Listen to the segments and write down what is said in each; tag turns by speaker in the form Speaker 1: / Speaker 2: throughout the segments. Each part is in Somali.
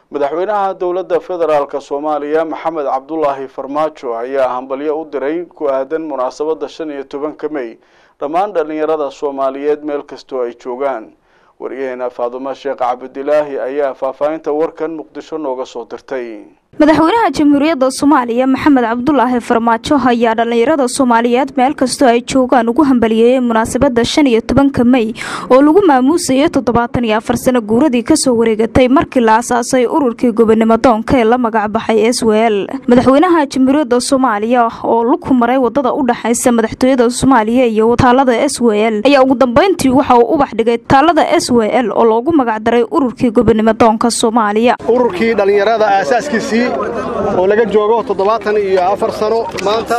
Speaker 1: madaxweynaha dowladda federaalk soomaaliya maxamed cabdulaahi farmaajo ayaa hambalyo u diray ku aadan munaasabadda shan iyo tobanka mey dhammaan dhallinyarada soomaaliyeed meel kastoo ay joogaan wariyaheena faadumo sheekh cabdilaahi ayaa faahfaahinta warkan muqdisho nooga soo dirtay
Speaker 2: madaxweynaha jamhuuriyadda soomaaliya maxamed cabdulaahi farmaajo ayaa dhallinyarada soomaaliyeed meel kastoo ay joogaan ugu hambaliyeeyey munaasabadda shan iyo tobanka mey oo lagu maamuusayay toddobaatan iyo afar sano guuradii kasoo wareegatay markii la asaasay ururkii gobonimo doonka ee la magacbaxay s w l madaxweynaha jamhuuriyadda soomaaliya oo lugku maray wadada u dhexaysa madaxtooyada soomaaliya iyo taalada s w l ayaa ugu dambeyntii waxa uu ubax dhigay taalada s w l oo loogu magacdaray ururkii gobonimo doonka soomaaliya
Speaker 3: ururkii dhallinyarada aasaaskiisii oo laga joogo toddobaatan iyo afar sano maanta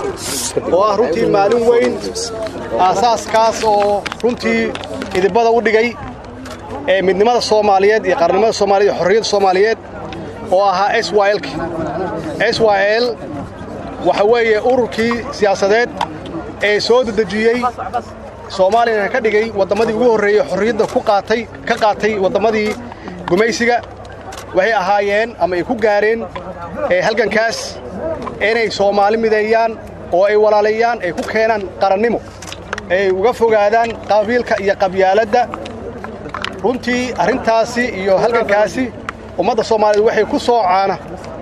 Speaker 3: oo ah runtii maalin weyn aasaaskaas oo runtii idibada u dhigay ee midnimada soomaaliyeed iyo qarnimada soomaaliyed iyo xorriyadda soomaaliyeed oo ahaa s y lk s y l waxa weeye ururkii siyaasadeed ee soo dedejiyey soomaaliyana ka dhigay wadammadii ugu horreeyey xorriyadda ku qaatay ka qaatay wadammadii gumaysiga waxay ahaayeen ama ay ku gaareen halgankaas inay soomaali mideeyaan oo ay walaaleeyaan ay ku keenaan qarannimo ay uga fogaadaan qabiilka iyo qabyaaladda runtii arrintaasi iyo halgankaasi ummadda soomaaliyeed waxay ku soo caana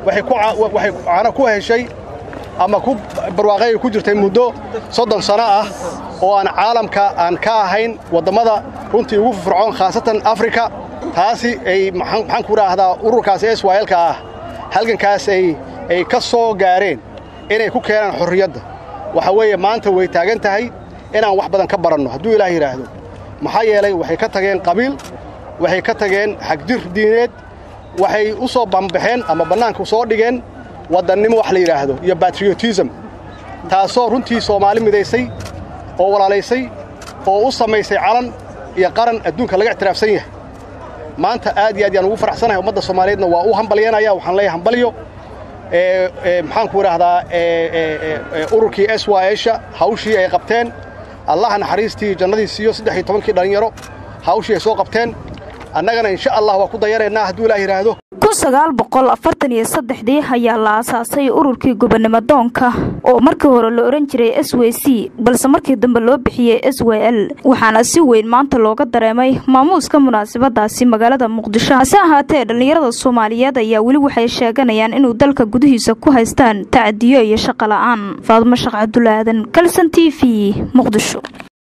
Speaker 3: waxay caana ku heshay ama ku barwaaqay ku jirtay muddo soddon sano ah oo aan caalamka aan ka ahayn wadammada runtii ugu fircoon khaasatan afrika taasi ay maxaan ku idhaahdaa ururkaas s y lka ah halgankaas ay ka soo gaareen inay ku keenaan xorriyadda waxa weeye maanta way taagan tahay inaan wax badan ka baranno hadduu ilaah yidhaahdo maxaa yeelay waxay ka tageen qabiil waxay ka tageen xagjir diineed waxay u soo bambaxeen ama bannaanka soo dhigeen waddannimo wax la yidhaahdo iyo batriotism taasoo runtii soomaali midaysay oo walaalaysay oo u samaysay calan iyo qaran adduunka laga ictiraafsan yahay maanta aad iyo aad yaan ugu faraxsanahay ummadda soomaaliyeedna waa u hambalyanaya waxaan leeyahay hambalyo maxaan ku idhaahdaa ururkii s y sha hawshii ay qabteen allaha naxariistii jannadii siiyo saddex iyo tobankii dhallinyaro hawshii ay soo qabteen annagana insha allah waa ku dayanaynaa hadduu ilaah yidhaahdo
Speaker 2: kun sagaal boqol afartan iyo saddexdii ayaa la aasaasay ururkii gobonimo doonka oo markii hore la odhan jiray s w c balse markii dambe loo bixiyey s w l waxaana si weyn maanta looga dareemay maamuuska munaasabadaasi magaalada muqdisho hase ahaatee dhallinyarada soomaaliyeed ayaa weli waxay sheeganayaan inuu dalka gudihiisa ku haystaan tacadiyo iyo shaqo la'aan faadumo sheekh cabdulaadan kalson t v muqdisho